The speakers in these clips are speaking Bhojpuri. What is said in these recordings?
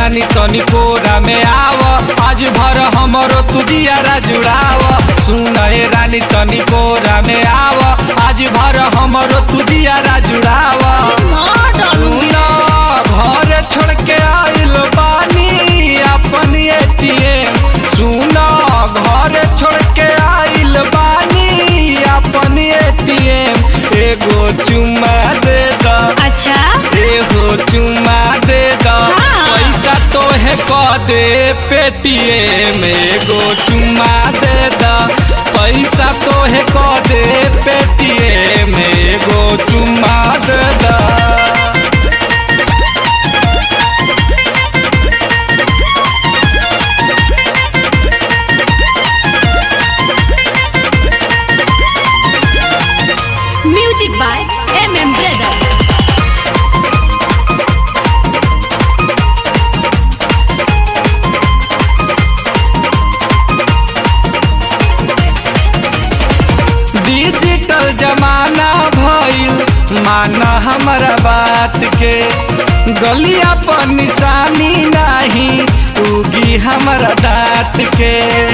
रानी तनी कोरा में आव आज भर हमरो तुदियारा जुड़ाव सुन ए रानी तनी कोरा में आव आज भर हमरो तुदियारा जुड़ाव माँ डालूंगी सुन घर छोड़ के आइल बानी अपन एटीएम सुन घर छोड़ के आइल बानी अपन एटीएम एगो चुम्मा दे द अच्छा एगो चुम्मा दे द हाँ। पैसा तोहे क दे पेटीएम एगो चुम्मा दे द पैसा तोहे क दे पेटीएम एगो चुम्मा दे द music by M M brother digital जमाना भइल माना हमारा बात के गलिया पर निशानी नाही उगी हमारा दाँत के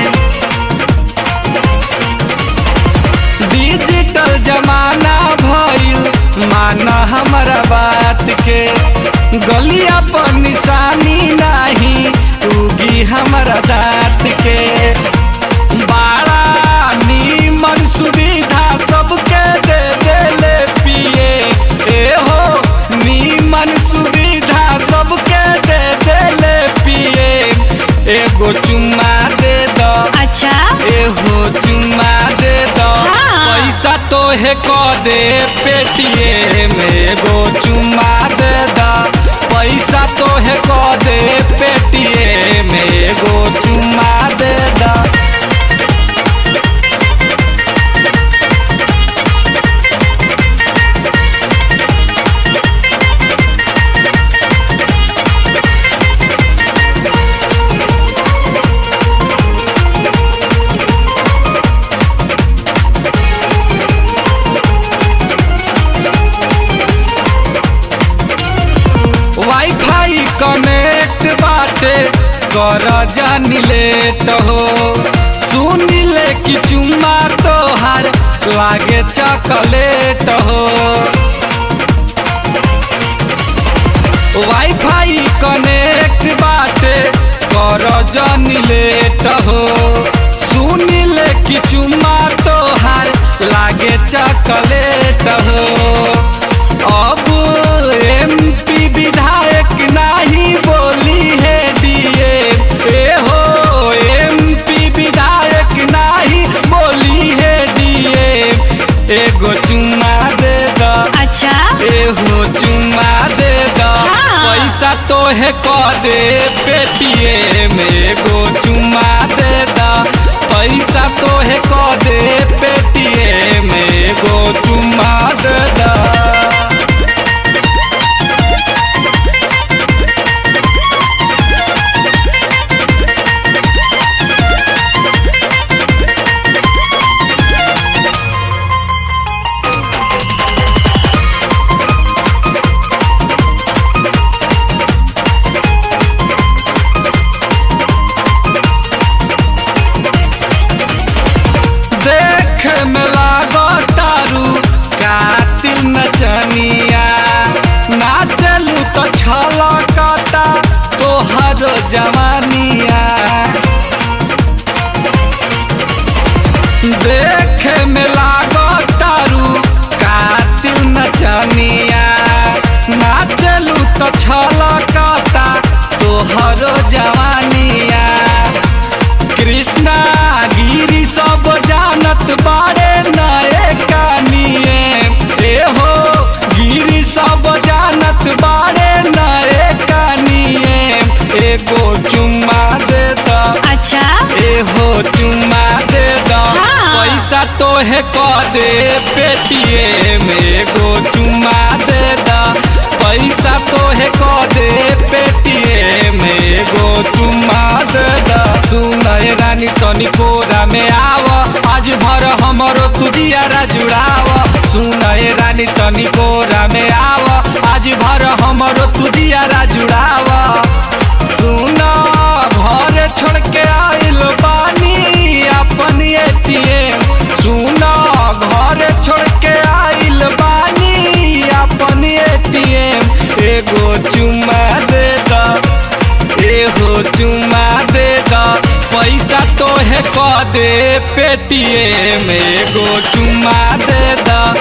डिजिटल जमाना भइल माना हमारा बात के गलिया पर निशानी नाही उगी हमारा दाँत के बाड़ा नीमन सुविधा सबके दे देले पिए ए हो नीमन सुविधा सबके दे देले पिए एगो चुम्मा दे द अच्छा एहो चुम्मा दे द हाँ। पैसा तोहे क दे पेटीएम एगो चुम्मा दे द पैसा तोहे क दे पेटीएम एगो चुम्मा दे द वाईफाई कनेक्ट बाटे कर जानी लेट हो सुन ले कि चुम्मा तोहार लागे चॉकलेट हो वाईफाई कनेक्ट बाटे कर जानी लेट हो सुन ले कि चुम्मा तोहार लागे चॉकलेट हो अब एमपी विधायक नाही बोली है डीए ए हो एमपी विधायक नाही बोली है डीए एगो चुम्मा दे द अच्छा एहो चुम्मा दे द हाँ। पैसा तोहे क दे पेटीएम एगो चुम्मा दे द पैसा तोहे क दे पेटीएम एगो चुम्मा दे द देख में लागो तारू कातिल नचनिया नाचलू तो छलकता तोहर जवानिया देख में लागो तारू कातिल नचनिया नाचलू तो छलकता तोहर जवानिया कृष्णा गिरी सब जानत बारे नए कानिए ए हो गिरी सब जानत बारे नए कानिए एगो चुम्मा दे द अच्छा एहो चुम्मा दे द हाँ। पैसा तोहे क दे पेटीएम एगो चुम्मा दे द पैसा तोहे क दे पेटीएम एगो चुम्मा दे द सुन ए रानी तनी कोरा में आव आज भर हमरो तुदियारा जुड़ाव सुन ए रानी तनी कोरा में आव आज भर हमरो तुदियारा जुड़ाव सुन दे पेटीएम एगो चुम्मा दे द